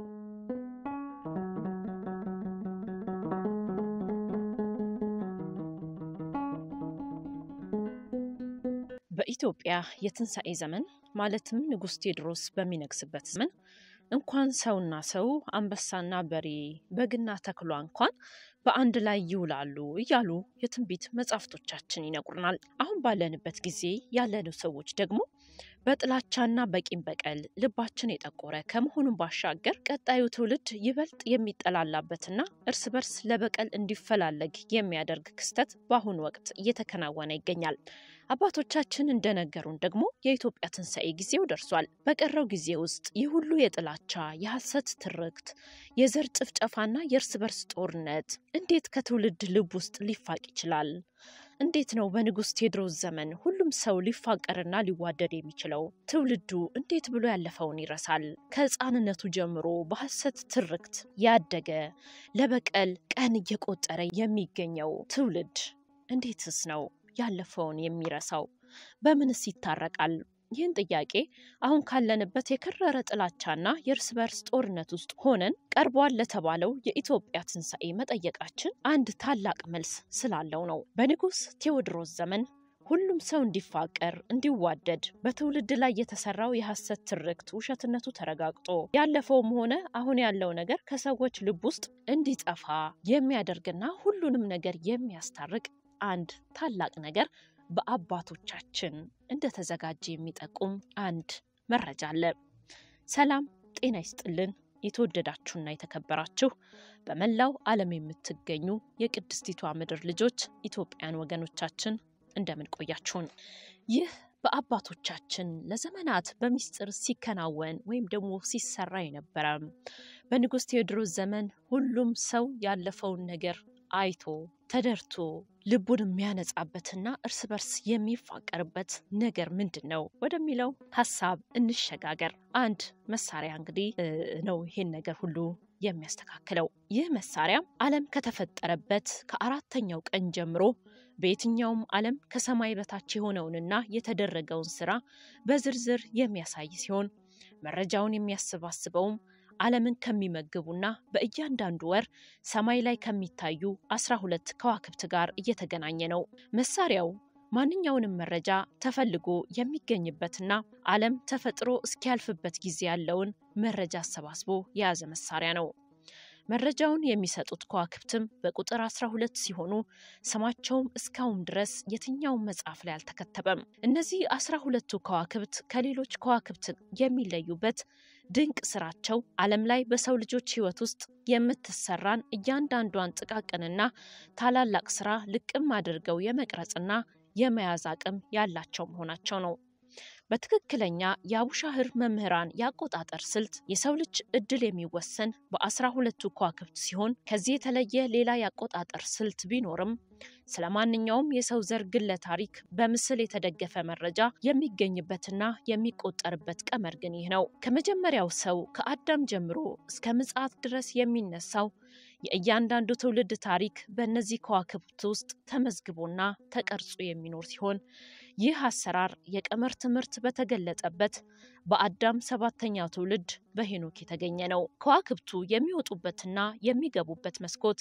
በኢትዮጵያ የትንሣኤ ዘመን ማለትም ንጉሥ ቴዎድሮስ በሚነግስበት ዘመን እንኳን ሰውና ሰው አንበሳና በሬ በግና ተኩላ እንኳን በአንድ ላይ ይውላሉ እያሉ የትንቢት መጻሕፍቶቻችን ይነግሩናል። አሁን ባለንበት ጊዜ ያለነው ሰዎች ደግሞ በጥላቻና በቂም በቀል ልባችን የጠቆረ ከመሆኑን ባሻገር ቀጣዩ ትውልድ ይበልጥ የሚጠላላበትና እርስ በርስ ለበቀል እንዲፈላለግ የሚያደርግ ክስተት በአሁኑ ወቅት እየተከናወነ ይገኛል። አባቶቻችን እንደነገሩን ደግሞ የኢትዮጵያ ትንሣኤ ጊዜው ደርሷል። በቀረው ጊዜ ውስጥ ይህ ሁሉ የጥላቻ የሐሰት ትርክት፣ የዘር ጭፍጨፋና የእርስ በርስ ጦርነት እንዴት ከትውልድ ልብ ውስጥ ሊፋቅ ይችላል? እንዴት ነው በንጉሥ ቴዎድሮስ ዘመን ሁሉም ሰው ሊፋቀርና ሊዋደድ የሚችለው? ትውልዱ እንዴት ብሎ ያለፈውን ይረሳል? ከሕፃንነቱ ጀምሮ በሐሰት ትርክት ያደገ ለበቀል ቀን እየቆጠረ የሚገኘው ትውልድ እንዴትስ ነው ያለፈውን የሚረሳው? በምንስ ይታረቃል? ይህን ጥያቄ አሁን ካለንበት የከረረ ጥላቻና የእርስ በርስ ጦርነት ውስጥ ሆነን ቀርቧል ለተባለው የኢትዮጵያ ትንሣኤ መጠየቃችን አንድ ታላቅ መልስ ስላለው ነው። በንጉሥ ቴዎድሮስ ዘመን ሁሉም ሰው እንዲፋቀር፣ እንዲዋደድ በትውልድ ላይ የተሰራው የሐሰት ትርክት ውሸትነቱ ተረጋግጦ ያለፈውም ሆነ አሁን ያለው ነገር ከሰዎች ልብ ውስጥ እንዲጠፋ የሚያደርግና ሁሉንም ነገር የሚያስታርቅ አንድ ታላቅ ነገር በአባቶቻችን እንደተዘጋጀ የሚጠቁም አንድ መረጃ አለ። ሰላም ጤና ይስጥልን። የተወደዳችሁና የተከበራችሁ በመላው ዓለም የምትገኙ የቅድስቲቷ ምድር ልጆች ኢትዮጵያን ወገኖቻችን እንደምን ቆያችሁን? ይህ በአባቶቻችን ለዘመናት በሚስጥር ሲከናወን ወይም ደግሞ ሲሰራ የነበረ በንጉሥ ቴዎድሮስ ዘመን ሁሉም ሰው ያለፈውን ነገር አይቶ ተደርቶ ልቡን የሚያነጻበትና እርስ በርስ የሚፋቀርበት ነገር ምንድን ነው ወደሚለው ሀሳብ እንሸጋገር። አንድ መሳሪያ እንግዲህ ነው ይሄን ነገር ሁሉ የሚያስተካክለው። ይህ መሳሪያ ዓለም ከተፈጠረበት ከአራተኛው ቀን ጀምሮ በየትኛውም ዓለም ከሰማይ በታች የሆነውንና የተደረገውን ስራ በዝርዝር የሚያሳይ ሲሆን መረጃውን የሚያሰባስበውም ዓለምን ከሚመግቡና በእያንዳንዱ ወር ሰማይ ላይ ከሚታዩ አስራ ሁለት ከዋክብት ጋር እየተገናኘ ነው። መሳሪያው ማንኛውንም መረጃ ተፈልጎ የሚገኝበትና ዓለም ተፈጥሮ እስኪያልፍበት ጊዜ ያለውን መረጃ አሰባስቦ የያዘ መሳሪያ ነው። መረጃውን የሚሰጡት ከዋክብትም በቁጥር 12 ሲሆኑ ስማቸውም እስካሁን ድረስ የትኛውም መጽሐፍ ላይ አልተከተበም። እነዚህ አስራ ሁለቱ ከዋክብት ከሌሎች ከዋክብት የሚለዩበት ድንቅ ስራቸው ዓለም ላይ በሰው ልጆች ሕይወት ውስጥ የምትሰራን እያንዳንዷን ጥቃቅንና ታላላቅ ስራ ልቅም አድርገው የመቅረጽና የመያዝ አቅም ያላቸው መሆናቸው ነው። በትክክለኛ የአቡሻህር መምህራን የአቆጣጠር ስልት የሰው ልጅ እድል የሚወሰን በአስራ ሁለቱ ከዋክብት ሲሆን ከዚህ የተለየ ሌላ የአቆጣጠር ስልት ቢኖርም ስለ ማንኛውም የሰው ዘር ግለ ታሪክ በምስል የተደገፈ መረጃ የሚገኝበትና የሚቆጠርበት ቀመር ግን ይህ ነው። ከመጀመሪያው ሰው ከአዳም ጀምሮ እስከ ምጽአት ድረስ የሚነሳው የእያንዳንዱ ትውልድ ታሪክ በእነዚህ ከዋክብት ውስጥ ተመዝግቦና ተቀርጾ የሚኖር ሲሆን ይህ አሰራር የቀመር ትምህርት በተገለጠበት በአዳም ሰባተኛው ትውልድ በሄኖክ የተገኘ ነው። ከዋክብቱ የሚወጡበትና የሚገቡበት መስኮት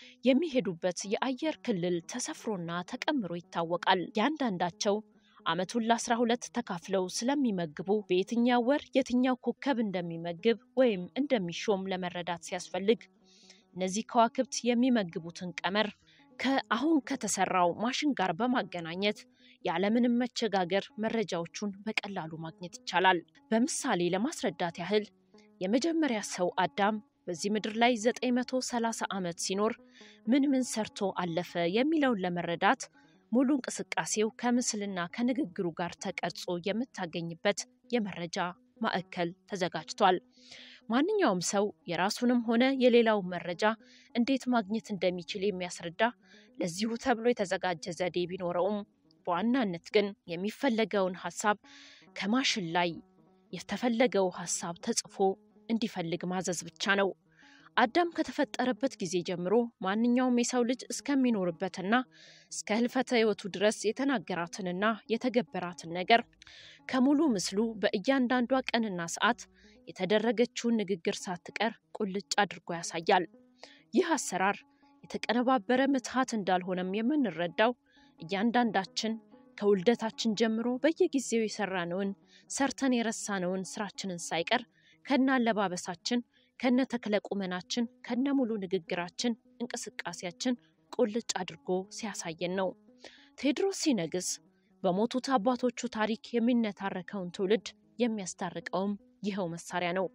የሚሄዱበት የአየር ክልል ተሰፍሮና ተቀምሮ ይታወቃል። ያንዳንዳቸው ዓመቱን ለአስራ ሁለት ተካፍለው ስለሚመግቡ በየትኛው ወር የትኛው ኮከብ እንደሚመግብ ወይም እንደሚሾም ለመረዳት ሲያስፈልግ እነዚህ ከዋክብት የሚመግቡትን ቀመር ከአሁን ከተሰራው ማሽን ጋር በማገናኘት ያለምንም መቸጋገር መረጃዎቹን በቀላሉ ማግኘት ይቻላል። በምሳሌ ለማስረዳት ያህል የመጀመሪያ ሰው አዳም በዚህ ምድር ላይ 930 ዓመት ሲኖር ምን ምን ሰርቶ አለፈ የሚለውን ለመረዳት ሙሉ እንቅስቃሴው ከምስልና ከንግግሩ ጋር ተቀርጾ የምታገኝበት የመረጃ ማዕከል ተዘጋጅቷል። ማንኛውም ሰው የራሱንም ሆነ የሌላው መረጃ እንዴት ማግኘት እንደሚችል የሚያስረዳ ለዚሁ ተብሎ የተዘጋጀ ዘዴ ቢኖረውም በዋናነት ግን የሚፈለገውን ሀሳብ ከማሽን ላይ የተፈለገው ሀሳብ ተጽፎ እንዲፈልግ ማዘዝ ብቻ ነው። አዳም ከተፈጠረበት ጊዜ ጀምሮ ማንኛውም የሰው ልጅ እስከሚኖርበትና እስከ ህልፈተ ሕይወቱ ድረስ የተናገራትንና የተገበራትን ነገር ከሙሉ ምስሉ በእያንዳንዷ ቀንና ሰዓት የተደረገችውን ንግግር ሳትቀር ቁልጭ አድርጎ ያሳያል። ይህ አሰራር የተቀነባበረ ምትሃት እንዳልሆነም የምንረዳው እያንዳንዳችን ከውልደታችን ጀምሮ በየጊዜው የሰራነውን ሰርተን የረሳነውን ስራችንን ሳይቀር ከነ አለባበሳችን፣ ከነ ተክለ ቁመናችን፣ ከነ ሙሉ ንግግራችን፣ እንቅስቃሴያችን ቁልጭ አድርጎ ሲያሳየን ነው። ቴዎድሮስ ሲነግስ በሞቱት አባቶቹ ታሪክ የሚነታረከውን ትውልድ የሚያስታርቀውም ይኸው መሳሪያ ነው።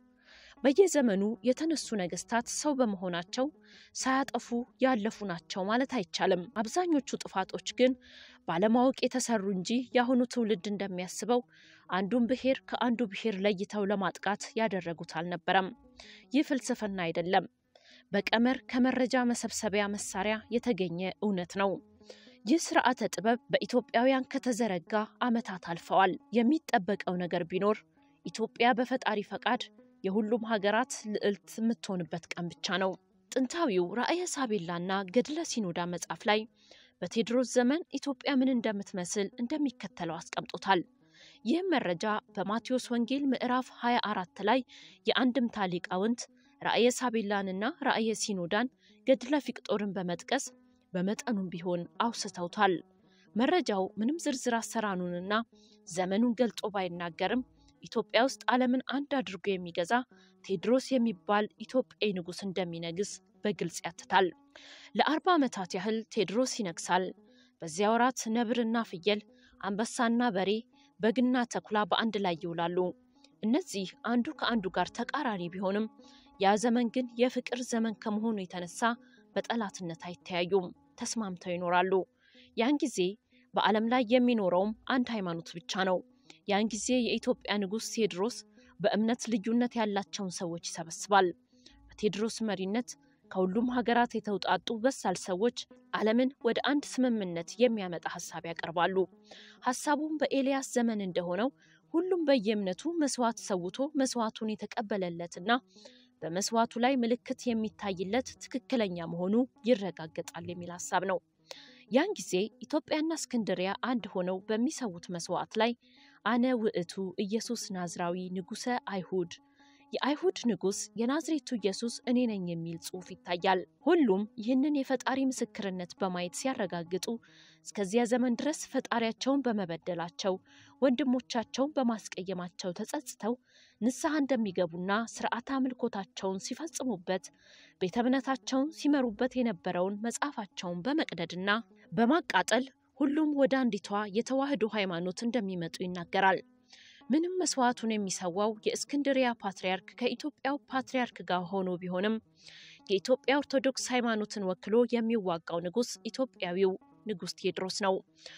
በየዘመኑ የተነሱ ነገስታት ሰው በመሆናቸው ሳያጠፉ ያለፉ ናቸው ማለት አይቻልም። አብዛኞቹ ጥፋቶች ግን ባለማወቅ የተሰሩ እንጂ የአሁኑ ትውልድ እንደሚያስበው አንዱን ብሔር ከአንዱ ብሔር ለይተው ለማጥቃት ያደረጉት አልነበረም። ይህ ፍልስፍና አይደለም፣ በቀመር ከመረጃ መሰብሰቢያ መሳሪያ የተገኘ እውነት ነው። ይህ ስርዓተ ጥበብ በኢትዮጵያውያን ከተዘረጋ ዓመታት አልፈዋል። የሚጠበቀው ነገር ቢኖር ኢትዮጵያ በፈጣሪ ፈቃድ የሁሉም ሀገራት ልዕልት የምትሆንበት ቀን ብቻ ነው። ጥንታዊው ራእየ ሳቤላና ገድለ ሲኖዳ መጽሐፍ ላይ በቴዎድሮስ ዘመን ኢትዮጵያ ምን እንደምትመስል እንደሚከተለው አስቀምጦታል። ይህም መረጃ በማቴዎስ ወንጌል ምዕራፍ 24 ላይ የአንድምታ ሊቃውንት ራእየ ሳቤላንና ራእየ ሲኖዳን ገድለ ፊቅጦርን በመጥቀስ በመጠኑም ቢሆን አውስተውታል። መረጃው ምንም ዝርዝር አሰራኑንና ዘመኑን ገልጾ ባይናገርም ኢትዮጵያ ውስጥ ዓለምን አንድ አድርጎ የሚገዛ ቴዎድሮስ የሚባል ኢትዮጵያዊ ንጉሥ እንደሚነግስ በግልጽ ያትታል። ለአርባ ዓመታት ያህል ቴዎድሮስ ይነግሳል። በዚያ ወራት ነብርና ፍየል፣ አንበሳና በሬ፣ በግና ተኩላ በአንድ ላይ ይውላሉ። እነዚህ አንዱ ከአንዱ ጋር ተቃራኒ ቢሆንም ያ ዘመን ግን የፍቅር ዘመን ከመሆኑ የተነሳ በጠላትነት አይተያዩም፣ ተስማምተው ይኖራሉ። ያን ጊዜ በዓለም ላይ የሚኖረውም አንድ ሃይማኖት ብቻ ነው። ያን ጊዜ የኢትዮጵያ ንጉሥ ቴዎድሮስ በእምነት ልዩነት ያላቸውን ሰዎች ይሰበስባል። በቴዎድሮስ መሪነት ከሁሉም ሀገራት የተውጣጡ በሳል ሰዎች ዓለምን ወደ አንድ ስምምነት የሚያመጣ ሀሳብ ያቀርባሉ። ሀሳቡም በኤልያስ ዘመን እንደሆነው ሁሉም በየእምነቱ መስዋዕት ሰውቶ መስዋዕቱን የተቀበለለትና በመስዋዕቱ ላይ ምልክት የሚታይለት ትክክለኛ መሆኑ ይረጋገጣል የሚል ሀሳብ ነው። ያን ጊዜ ኢትዮጵያና እስክንድሪያ አንድ ሆነው በሚሰዉት መስዋዕት ላይ አነ ውእቱ ኢየሱስ ናዝራዊ ንጉሰ አይሁድ የአይሁድ ንጉሥ የናዝሬቱ ኢየሱስ እኔ ነኝ የሚል ጽሑፍ ይታያል። ሁሉም ይህንን የፈጣሪ ምስክርነት በማየት ሲያረጋግጡ እስከዚያ ዘመን ድረስ ፈጣሪያቸውን በመበደላቸው ወንድሞቻቸውን በማስቀየማቸው ተጸጽተው ንስሐ እንደሚገቡና ስርዓተ አምልኮታቸውን ሲፈጽሙበት ቤተ እምነታቸውን ሲመሩበት የነበረውን መጽሐፋቸውን በመቅደድና በማቃጠል ሁሉም ወደ አንዲቷ የተዋህዶ ሃይማኖት እንደሚመጡ ይናገራል። ምንም መስዋዕቱን የሚሰዋው የእስክንድሪያ ፓትርያርክ ከኢትዮጵያው ፓትርያርክ ጋር ሆኖ ቢሆንም የኢትዮጵያ ኦርቶዶክስ ሃይማኖትን ወክሎ የሚዋጋው ንጉሥ ኢትዮጵያዊው ንጉሥ ቴዎድሮስ ነው።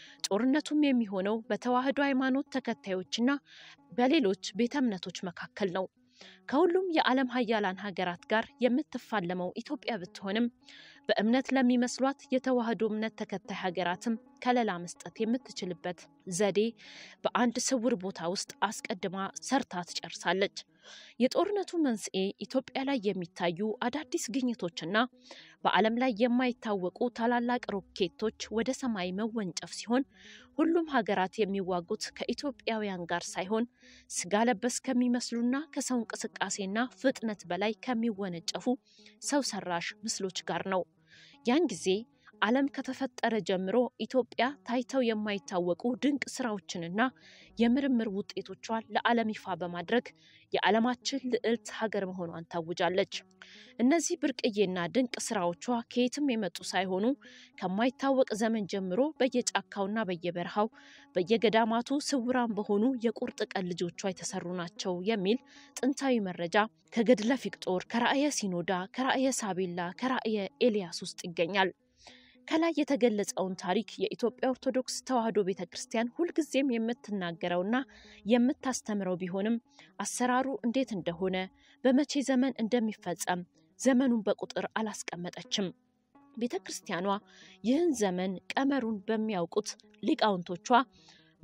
ጦርነቱም የሚሆነው በተዋህዶ ሃይማኖት ተከታዮችና በሌሎች ቤተ እምነቶች መካከል ነው። ከሁሉም የዓለም ሀያላን ሀገራት ጋር የምትፋለመው ኢትዮጵያ ብትሆንም በእምነት ለሚመስሏት የተዋህዶ እምነት ተከታይ ሀገራትም ከለላ መስጠት የምትችልበት ዘዴ በአንድ ስውር ቦታ ውስጥ አስቀድማ ሰርታ ትጨርሳለች። የጦርነቱ መንስኤ ኢትዮጵያ ላይ የሚታዩ አዳዲስ ግኝቶችና በዓለም ላይ የማይታወቁ ታላላቅ ሮኬቶች ወደ ሰማይ መወንጨፍ ሲሆን ሁሉም ሀገራት የሚዋጉት ከኢትዮጵያውያን ጋር ሳይሆን ስጋ ለበስ ከሚመስሉና ከሰው እንቅስቃሴና ፍጥነት በላይ ከሚወነጨፉ ሰው ሰራሽ ምስሎች ጋር ነው። ያን ጊዜ ዓለም ከተፈጠረ ጀምሮ ኢትዮጵያ ታይተው የማይታወቁ ድንቅ ስራዎችንና የምርምር ውጤቶቿን ለዓለም ይፋ በማድረግ የዓለማችን ልዕልት ሀገር መሆኗን ታውጃለች። እነዚህ ብርቅዬና ድንቅ ስራዎቿ ከየትም የመጡ ሳይሆኑ ከማይታወቅ ዘመን ጀምሮ በየጫካውና በየበረሃው በየገዳማቱ ስውራን በሆኑ የቁርጥ ቀን ልጆቿ የተሰሩ ናቸው የሚል ጥንታዊ መረጃ ከገድለ ፊቅጦር፣ ከራእየ ሲኖዳ፣ ከራእየ ሳቤላ፣ ከራእየ ኤልያስ ውስጥ ይገኛል። ከላይ የተገለጸውን ታሪክ የኢትዮጵያ ኦርቶዶክስ ተዋሕዶ ቤተ ክርስቲያን ሁልጊዜም የምትናገረውና የምታስተምረው ቢሆንም አሰራሩ እንዴት እንደሆነ በመቼ ዘመን እንደሚፈጸም ዘመኑን በቁጥር አላስቀመጠችም። ቤተ ክርስቲያኗ ይህን ዘመን ቀመሩን በሚያውቁት ሊቃውንቶቿ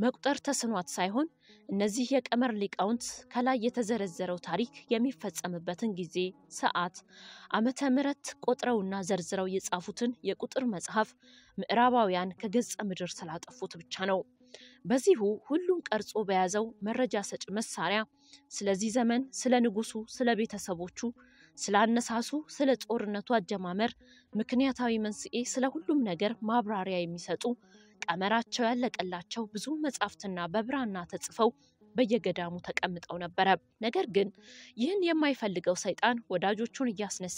መቁጠር ተስኗት ሳይሆን እነዚህ የቀመር ሊቃውንት ከላይ የተዘረዘረው ታሪክ የሚፈጸምበትን ጊዜ፣ ሰዓት፣ ዓመተ ምሕረት ቆጥረውና ዘርዝረው የጻፉትን የቁጥር መጽሐፍ ምዕራባውያን ከገጸ ምድር ስላጠፉት ብቻ ነው። በዚሁ ሁሉን ቀርጾ በያዘው መረጃ ሰጭ መሳሪያ ስለዚህ ዘመን፣ ስለ ንጉሱ፣ ስለ ቤተሰቦቹ፣ ስለ አነሳሱ፣ ስለ ጦርነቱ አጀማመር ምክንያታዊ መንስኤ፣ ስለ ሁሉም ነገር ማብራሪያ የሚሰጡ ቀመራቸው ያለቀላቸው ብዙ መጻሕፍትና በብራና ተጽፈው በየገዳሙ ተቀምጠው ነበረ። ነገር ግን ይህን የማይፈልገው ሰይጣን ወዳጆቹን እያስነሳ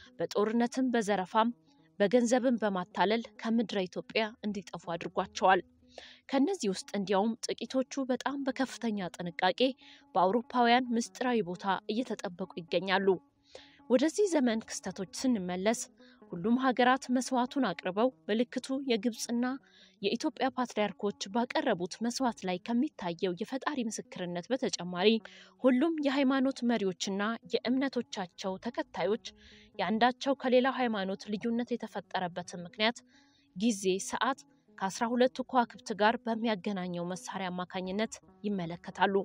በጦርነትም በዘረፋም በገንዘብም በማታለል ከምድረ ኢትዮጵያ እንዲጠፉ አድርጓቸዋል። ከነዚህ ውስጥ እንዲያውም ጥቂቶቹ በጣም በከፍተኛ ጥንቃቄ በአውሮፓውያን ምስጢራዊ ቦታ እየተጠበቁ ይገኛሉ። ወደዚህ ዘመን ክስተቶች ስንመለስ ሁሉም ሀገራት መስዋዕቱን አቅርበው ምልክቱ የግብፅና የኢትዮጵያ ፓትርያርኮች ባቀረቡት መስዋዕት ላይ ከሚታየው የፈጣሪ ምስክርነት በተጨማሪ ሁሉም የሃይማኖት መሪዎችና የእምነቶቻቸው ተከታዮች የአንዳቸው ከሌላው ሃይማኖት ልዩነት የተፈጠረበትን ምክንያት ጊዜ፣ ሰዓት ከአስራ ሁለቱ ከዋክብት ጋር በሚያገናኘው መሳሪያ አማካኝነት ይመለከታሉ።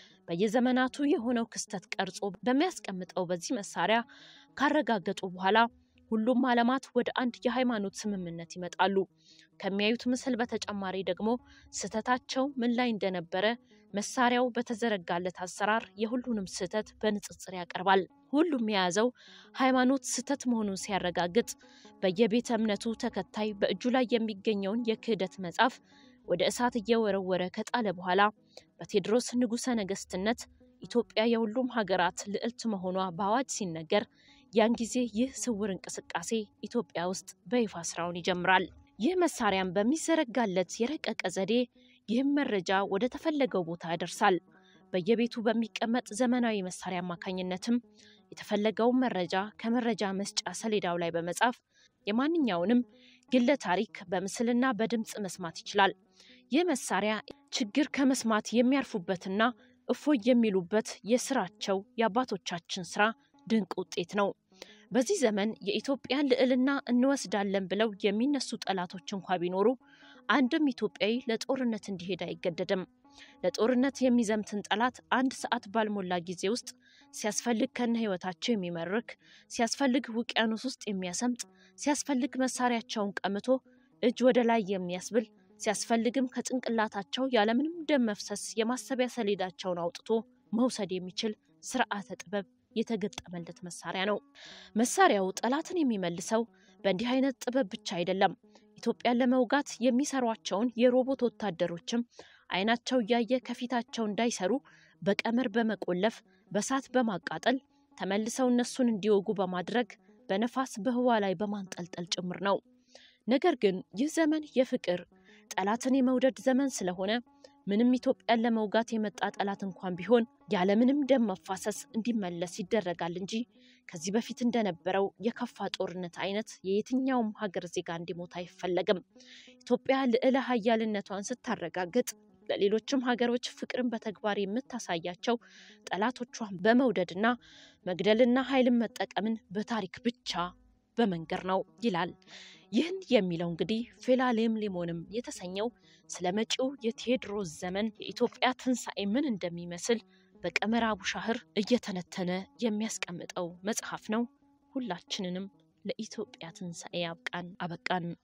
በየዘመናቱ የሆነው ክስተት ቀርጾ በሚያስቀምጠው በዚህ መሳሪያ ካረጋገጡ በኋላ ሁሉም ዓለማት ወደ አንድ የሃይማኖት ስምምነት ይመጣሉ። ከሚያዩት ምስል በተጨማሪ ደግሞ ስህተታቸው ምን ላይ እንደነበረ መሳሪያው በተዘረጋለት አሰራር የሁሉንም ስህተት በንጽጽር ያቀርባል። ሁሉም የያዘው ሃይማኖት ስህተት መሆኑን ሲያረጋግጥ በየቤተ እምነቱ ተከታይ በእጁ ላይ የሚገኘውን የክህደት መጽሐፍ ወደ እሳት እየወረወረ ከጣለ በኋላ በቴዎድሮስ ንጉሠ ነገስትነት ኢትዮጵያ የሁሉም ሀገራት ልዕልት መሆኗ በአዋጅ ሲነገር ያን ጊዜ ይህ ስውር እንቅስቃሴ ኢትዮጵያ ውስጥ በይፋ ስራውን ይጀምራል። ይህ መሳሪያም በሚዘረጋለት የረቀቀ ዘዴ ይህም መረጃ ወደ ተፈለገው ቦታ ያደርሳል። በየቤቱ በሚቀመጥ ዘመናዊ መሳሪያ አማካኝነትም የተፈለገውን መረጃ ከመረጃ መስጫ ሰሌዳው ላይ በመጻፍ የማንኛውንም ግለ ታሪክ በምስልና በድምፅ መስማት ይችላል። ይህ መሳሪያ ችግር ከመስማት የሚያርፉበትና እፎይ የሚሉበት የስራቸው የአባቶቻችን ስራ ድንቅ ውጤት ነው። በዚህ ዘመን የኢትዮጵያን ልዕልና እንወስዳለን ብለው የሚነሱ ጠላቶች እንኳ ቢኖሩ አንድም ኢትዮጵያዊ ለጦርነት እንዲሄድ አይገደድም። ለጦርነት የሚዘምትን ጠላት አንድ ሰዓት ባልሞላ ጊዜ ውስጥ ሲያስፈልግ ከነ ሕይወታቸው የሚመርክ ሲያስፈልግ ውቅያኖስ ውስጥ የሚያሰምጥ ሲያስፈልግ መሳሪያቸውን ቀምቶ እጅ ወደ ላይ የሚያስብል ሲያስፈልግም ከጭንቅላታቸው ያለምንም ደም መፍሰስ የማሰቢያ ሰሌዳቸውን አውጥቶ መውሰድ የሚችል ስርዓተ ጥበብ የተገጠመለት መሳሪያ ነው። መሳሪያው ጠላትን የሚመልሰው በእንዲህ አይነት ጥበብ ብቻ አይደለም። ኢትዮጵያን ለመውጋት የሚሰሯቸውን የሮቦት ወታደሮችም አይናቸው እያየ ከፊታቸው እንዳይሰሩ በቀመር በመቆለፍ በሳት በማቃጠል ተመልሰው እነሱን እንዲወጉ በማድረግ በነፋስ በህዋ ላይ በማንጠልጠል ጭምር ነው። ነገር ግን ይህ ዘመን የፍቅር ጠላትን የመውደድ ዘመን ስለሆነ ምንም ኢትዮጵያን ለመውጋት የመጣ ጠላት እንኳን ቢሆን ያለምንም ደም መፋሰስ እንዲመለስ ይደረጋል እንጂ ከዚህ በፊት እንደነበረው የከፋ ጦርነት አይነት የየትኛውም ሀገር ዜጋ እንዲሞት አይፈለግም። ኢትዮጵያ ልዕለ ሀያልነቷን ስታረጋግጥ ለሌሎችም ሀገሮች ፍቅርን በተግባር የምታሳያቸው ጠላቶቿን በመውደድና መግደልና ኃይልን መጠቀምን በታሪክ ብቻ በመንገር ነው ይላል። ይህን የሚለው እንግዲህ ፌላሌምሊሞንም የተሰኘው ስለ መጪው የቴዎድሮስ ዘመን የኢትዮጵያ ትንሣኤ ምን እንደሚመስል በቀመር አቡሻህር እየተነተነ የሚያስቀምጠው መጽሐፍ ነው። ሁላችንንም ለኢትዮጵያ ትንሣኤ ያብቃን አበቃን።